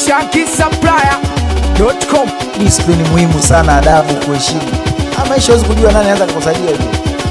shankisupplier.com. Discipline muhimu sana, adabu, kuheshimu. Ah, maisha huwezi kujua nani anaweza kukusaidia hivi.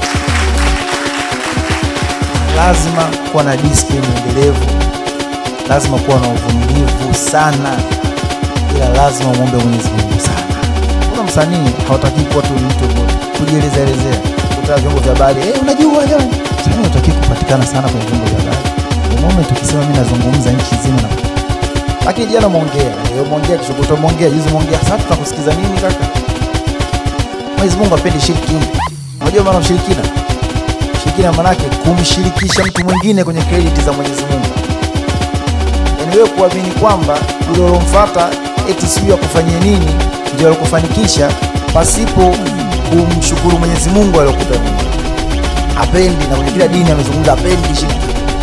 Lazima kuwa na discipline endelevu, lazima kuwa na uvumilivu sana, ila lazima muombe Mwenyezi Mungu sana. Kuna msanii hawataki kuwa tu ni mtu kujieleza elezea, kutoa vyombo vya habari eh, unajua jamani, msanii hawataki kupatikana sana kwenye vyombo vya habari. The moment ukisema mimi nazungumza nchi nzima na lakini jana umeongea, leo umeongea, kesho kutwa umeongea, juzi umeongea, sasa tutakusikiza nini kaka? Mwenyezi Mungu apendi shirki. Unajua maana ushirikina? Ushirikina maana yake kumshirikisha mtu mwingine kwenye credit za Mwenyezi Mungu. Yaani wewe kuamini kwamba yule ulomfuata eti sijui akufanyie nini ndio alikufanikisha pasipo kumshukuru Mwenyezi Mungu aliyokupa Mungu. Hapendi na kwenye kila dini amezungumza hapendi shirki.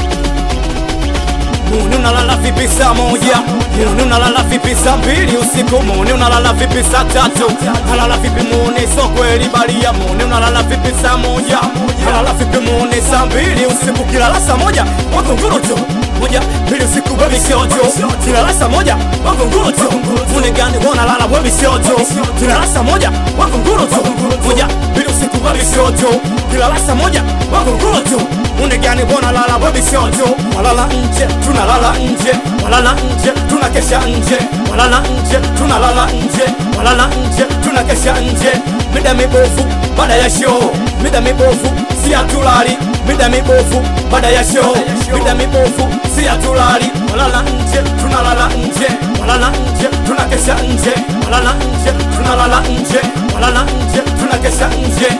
Muni unalala vipi saa moja? Muni unalala vipi saa mbili usiku? Muni unalala vipi saa tatu? Unalala vipi muni so kweli balia? Muni unalala vipi saa moja? Unalala vipi muni saa mbili usiku? Kilala saa moja wako nguru tu moja mbili usiku baby siojo kilala saa moja wako nguru tu muni gani wanalala baby siojo kilala saa moja wako nguru tu moja mbili usiku baby siojo kilala saa moja wako nguru tu muni gani wanalala baby siojo walala nje tunalala nje walala nje tunakesha nje walala nje tunalala nje walala nje tunakesha nje mida mibovu baada ya show mida mibovu si hatulali mida mibovu baada ya show mida mibovu si hatulali walala nje tunalala nje walala nje tunakesha nje walala nje tunalala nje walala nje tunakesha nje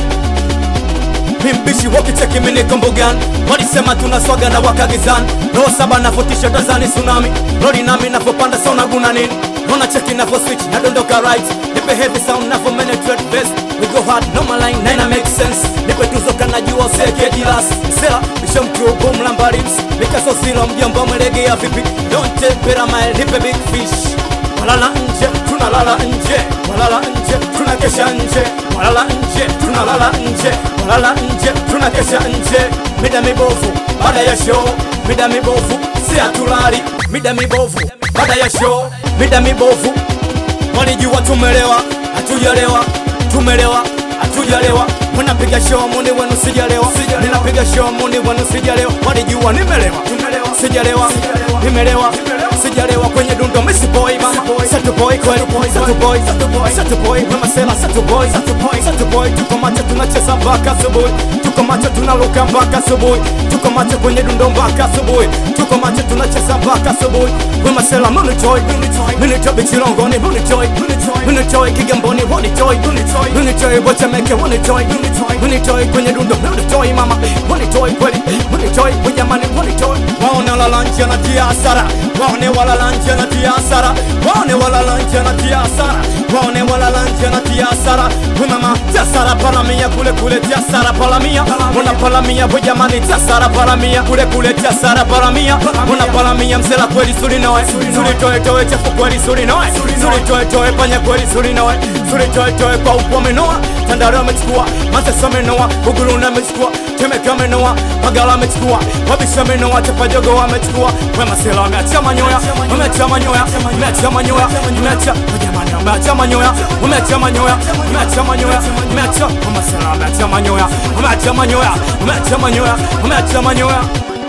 mimbishi wakicheki minikombogan walisema tunaswaga na wakagizan roho saba navotisha tazani tsunami lori nami navopanda sona guna nini Nona cheki navo switch nadondoka right nipe heavy sound navo penetrate best we go hard normal line nina make sense nipe tuzo kanajua useke jilas sela bisho mkuu boom lamba lips nikaso zero mjomba mwelegea vipi don't take better mile nipe big fish walala nje tunalala nje walala nje tunakesha nje walala nje tunalala nje walala nje tunakesha nje mida mibovu baada ya show mida mibovu si hatulali mida mibovu baada ya show mida mibovu walijua tumelewa hatujalewa tumelewa hatujalewa mnapiga show muni wenu sijalewa ninapiga show muni wenu sijalewa walijua nimelewa sijalewa nimelewa sijalewa kwenye dundo misi boy mama satu boy kweli satu boy satu boy mama sela satu boy satu boy tuko macho tunacheza mpaka asubuhi tuko macho tunaruka mpaka asubuhi tuko macho kwenye dundo mpaka asubuhi tuko macho tunacheza mpaka asubuhi mama sela muni joy muni joy bichilongoni muni joy muni joy kigamboni muni joy muni joy bochemeke muni joy muni joy kwenye dundo muni joy mama muni joy kweli muni joy mujamani muni joy waone walala nje na tia hasara waone walala nje na tia hasara waone walala nje na tia hasara waone walala nje na tia hasara we mama tia hasara palamia kule kule tia hasara palamia una palamia we jamani tia hasara palamia kule kule tia hasara palamia una palamia msela kweli suri noe suri toe toe chafu kweli suri noe suri toe toe panya kweli suri noe suri toe toe kwa upo menoa tandaro amechukua matesa menoa uguruna amechukua temeka menoa magala amechukua wabisha menoa chapajogo amechukua wemasela wameacha manyoya wameacha manyoya wameacha manyoya wameacha jamani wameacha manyoya wameacha manyoya wameacha manyoya wameacha wemasela wameacha manyoya wameacha manyoya wameacha manyoya wameacha manyoya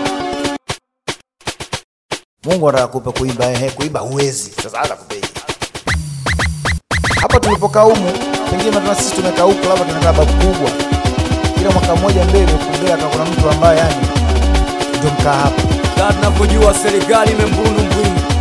Mungu anataka kupa kuimba, ehe, kuimba huwezi. Sasa hata kupei. Hapa tulipokaa humu, pengine tuna sisi tumekaa huko, labda tunakaa babu kubwa. Kila mwaka mmoja mbele kumbea kama kuna mtu ambaye yani ndio mkaa hapa. Tunapojua serikali imembunu mbwingi